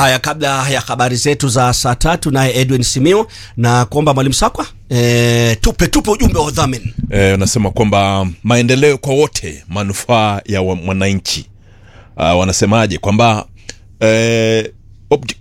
Haya, kabla ya habari zetu za saa tatu, naye Edwin Simiu na kuomba mwalimu Sakwa e, tupe tupe ujumbe wa udhamini. Eh, unasema kwamba maendeleo kwa wote, manufaa ya wa- mwananchi. Uh, wanasemaje kwamba eh, obj-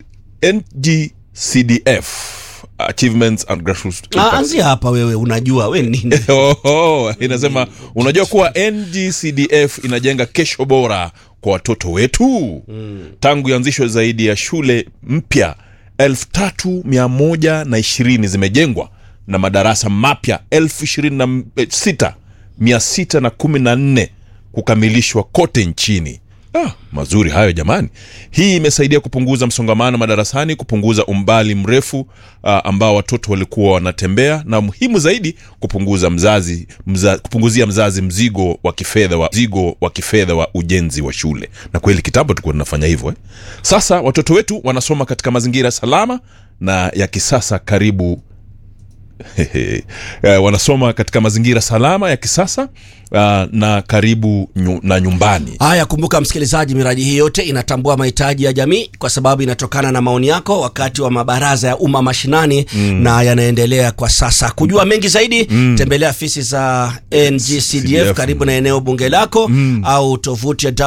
NGCDF achievements and grassroots Ah, impact. Anzia hapa wewe, unajua we ni nini? Oh, oh, inasema unajua kuwa NGCDF inajenga kesho bora kwa watoto wetu tangu ianzishwe zaidi ya shule mpya elfu tatu mia moja na ishirini zimejengwa na madarasa mapya elfu ishirini na sita mia sita na kumi na nne kukamilishwa kote nchini Ah, mazuri hayo jamani. Hii imesaidia kupunguza msongamano madarasani, kupunguza umbali mrefu ah, ambao watoto walikuwa wanatembea, na muhimu zaidi kupunguza mzazi mza, kupunguzia mzazi mzigo wa kifedha wa mzigo wa kifedha wa ujenzi wa shule. Na kweli kitambo tulikuwa tunafanya hivyo eh. Sasa watoto wetu wanasoma katika mazingira salama na ya kisasa karibu Hehe. Eh, wanasoma katika mazingira salama ya kisasa ah, na karibu nyu, na nyumbani. Haya, kumbuka msikilizaji, miradi hii yote inatambua mahitaji ya jamii kwa sababu inatokana na maoni yako wakati wa mabaraza ya umma mashinani na yanaendelea kwa sasa. Kujua mengi zaidi, tembelea afisi za NGCDF CDF. karibu na eneo bunge lako au tovuti ya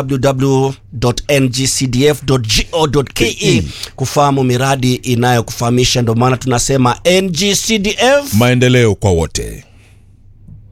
www.ngcdf.go.ke kufahamu miradi inayokufahamisha. Ndio maana tunasema NGCDF maendeleo kwa wote